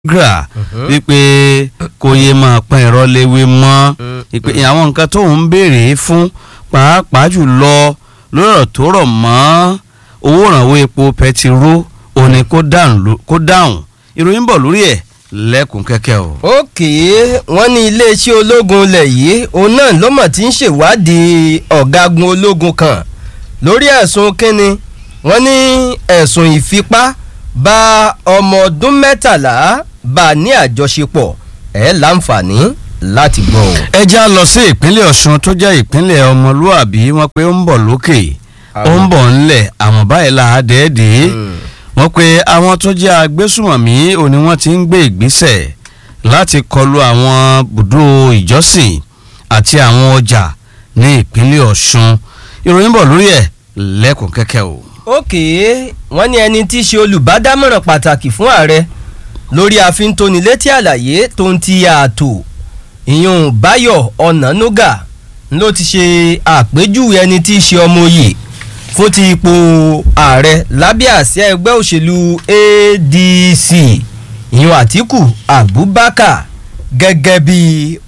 gra wípé kò yé máa pẹ́ ẹ̀rọ léwé mọ́ ìpè àwọn nǹkan tó ń béèrè fún pàápàá jùlọ lórí ọ̀rọ̀ tó rọ̀ mọ́ owó ìrànwọ́ epo pẹtiró òní kó dáhùn ìròyìn bọ̀ lórí ẹ̀ lẹ́kùn kẹ́kẹ́ o. òkè wọ́n ní iléeṣẹ́ ológun ilẹ̀ yìí òun náà ló mọ̀ tí ń ṣèwádìí ọ̀gágun ológun kan lórí ẹ̀sùn kínni wọ́n ní ẹ̀sùn ìfipá bá ọmọ ọdún mẹ́tàlá bá a ní àjọṣepọ̀ ẹ̀ láǹfààní láti gbọ́ o. ẹ já lọ sí ìpínlẹ̀ ọ̀ṣun tó jẹ́ ìpínlẹ̀ ọmọlúàbí wọ́n pé ó ń bọ̀ lókè ó ń bọ̀ ńlẹ̀ àwọn báyìí là á dẹ́ẹ̀dẹ́ wọ́n pe àwọn tó jẹ́ agbésùmọ̀mí òní wọ́n ti ń gbé ìgbésẹ̀ láti kọlu àwọn bùdó ìjọsìn àti àwọn ọjà ní ìpínlẹ̀ ọ̀ṣun ìròyìn bọ̀ lórí ẹ̀ lẹ́kùn kẹ́kẹ́ o. òkè wọ́n ní ẹni tí í ṣe olùbádámọ̀ràn pàtàkì fún ààrẹ lórí àfintónilétí àlàyé tó ń ti ààtò ìyún báyọ̀ ọ̀nànúgà ló ti ṣe àpèjúwe ẹni tí í ṣe ọmọ òye fún ti ipò ààrẹ lábẹ́ àsíá ẹgbẹ́ òṣèlú adc ìyún àtìkù abubakar gẹ́gẹ́ bí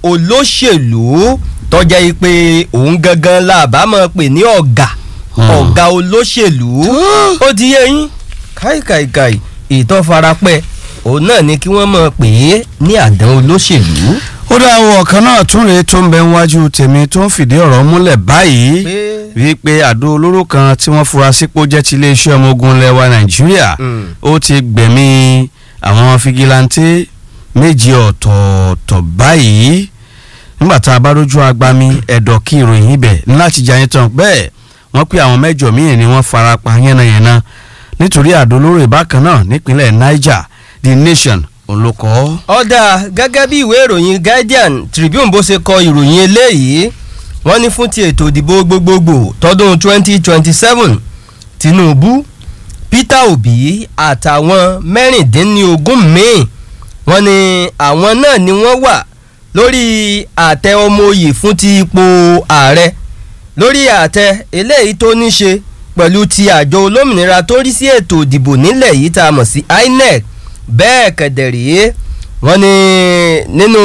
olóṣèlú tọ́jà yìí pé òun gangan làbámọ̀ pè ní ọ̀gá ọ̀gá olóṣèlú ó ti yé yín káìkàìkàì ìtọ́farapẹ́ òun náà ni kí wọ́n mọ̀ pé ní àdán olóṣèlú. ó dá àwọn ọ̀kan náà tún rèé tó ń bẹ níwájú tèmi tó ń fìdí ọ̀rọ̀ múlẹ̀ báyìí wípé àdó olóró kan tí wọ́n fura sípò jẹ́ ti iléeṣẹ́ ọmọ ogun lẹ́wà nàìjíríà ó ti gbẹ̀mí àwọn fìgìláńtì méjì ọ̀tọ̀ọ̀tọ̀ báyìí nígbà tá a bá rójú agbami ẹ̀dọ̀ kí ìròyìn ibẹ̀ láti jẹ́ àyẹ̀tàn bẹ́ẹ̀ wọ́n pé àwọn mẹ́jọ míì ni wọ́n fara pa yánnayànna nítorí àdó olóró ìbákan náà nípínlẹ̀ niger the nation òun ló kọ́. ọ̀dà gẹ́gẹ́ bí ìwé ìròyìn guardian tribune bó ṣe kọ ìròyìn eléyìí wọ́n ní fún ti ètò ìdìbò gbogbogbò tọdún 2027 tinubu peter obi àtàwọn mẹ́rìndínlógún míì wọ́n ní àwọn náà ni wọ́n wà lórí àtẹ ọmọ oyè fún ti ipò ààrẹ lórí àtẹ eléyìí tó ní ṣe pẹ̀lú ti àjọ olómìnira tó rí sí ètò ìdìbò nílẹ̀ yìí tá a mọ̀ sí inec bẹ́ẹ̀ kẹ̀dẹ̀rẹ́ wọ́n ní nínú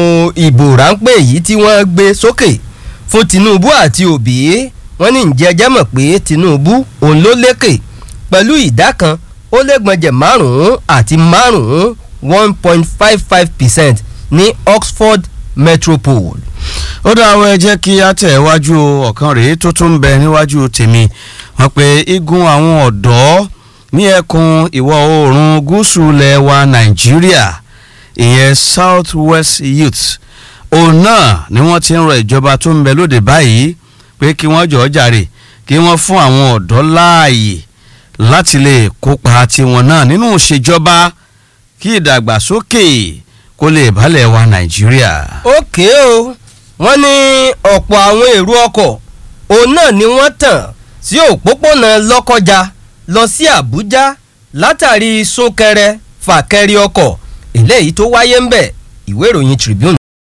ìbò ráńpẹ́ yìí tí wọ́n gbé sókè fún tinubu àti òbí wọ́n ní ǹjẹ́ ẹjẹ́ mọ̀ pé tinubu òun ló lékè pẹ̀lú ìdá kan ó lẹ́gbọ̀njẹ̀ márùn-ún àti márùn-ún one point five five percent ní oxford metropole. ó dá àwọn ẹ jẹ́ kí á tẹ̀ wájú ọ̀kan rèé tó tún ń bẹ níwájú tèmi wọ́n pe igun àwọn ọ̀dọ́ ní ẹkùn ìwọ̀ oòrùn gúúsù lẹwa nàìjíríà ìyẹn south west youth òun náà ni wọ́n ti ń rọ ìjọba tó ń bẹ lóde báyìí pé kí wọ́n jọ̀ọ́ jàre kí wọ́n fún àwọn ọ̀dọ́ láàyè láti lè kópa tiwọn náà nínú ìṣèjọba kí ìdàgbàsókè kó lè balẹ̀ wa nàìjíríà. ókè o wọ́n ní ọ̀pọ̀ àwọn èrò ọkọ̀ òun náà ni wọ́n tàn sí òpópónà lọ́kọjá lọ sí àbújá látàrí súnkẹrẹ fàkẹrẹ ọkọ̀ eléyìí tó wáyé ń bẹ̀ ìwé ìròyìn tribune.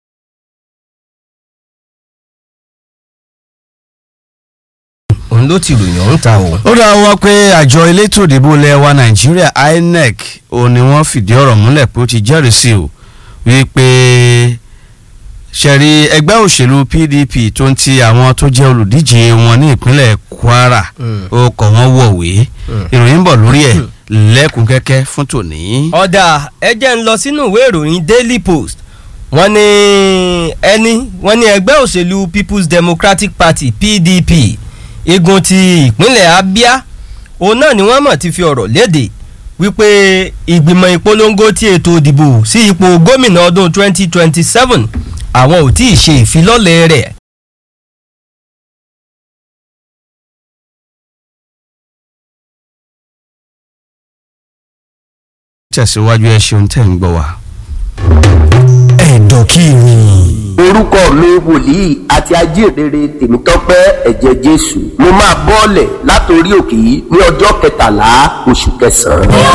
òun ló ti ròyìn ọ̀hún ta o. ó dá wọ́n pé àjọ elétò ìdìbò lẹ́wà nàìjíríà inec òun ni wọ́n fìdí ọ̀rọ̀ múlẹ̀ pé ó ti jẹ́rìí sí o wípé ṣẹ̀rí ẹgbẹ́ òṣèlú pdp tó ń ti àwọn tó jẹ́ olùdíje wọn ní ìpínlẹ̀ kwara ó kọ̀ wọ́n wọ̀wé ìròyìn ń bọ̀ lórí ẹ̀ lẹ́kùn kẹ́kẹ́ fún tòní. ọ̀dà ẹjẹ́ ń lọ sínú ìwé ìròyìn daily post wọ́n ní ẹni wọ́n ní ẹgbẹ́ òṣèlú people's democratic party pdp igun ti ìpínlẹ̀ abia òun náà ni wọ́n mọ̀ ti fi ọ̀rọ̀ léde wípé ìgbìmọ̀ ìpolongo ti ètò ìdìbò sí ipò gómìnà ọdún 2027 àwọn ò tí ì ṣe ìfilọ́lẹ̀ rẹ̀. tẹ̀síwájú ẹ ṣeun tẹ̀ ń gbọ́ wa. ẹ̀dọ̀ kí ni. orúkọ mi wòlíì àti ajíhìnrere tèmítọ́pẹ́ ẹ̀jẹ̀ jésù mo máa bọ́ọ̀lẹ̀ látòrí òkè yìí ní ọjọ́ kẹtàlá oṣù kẹsàn-án.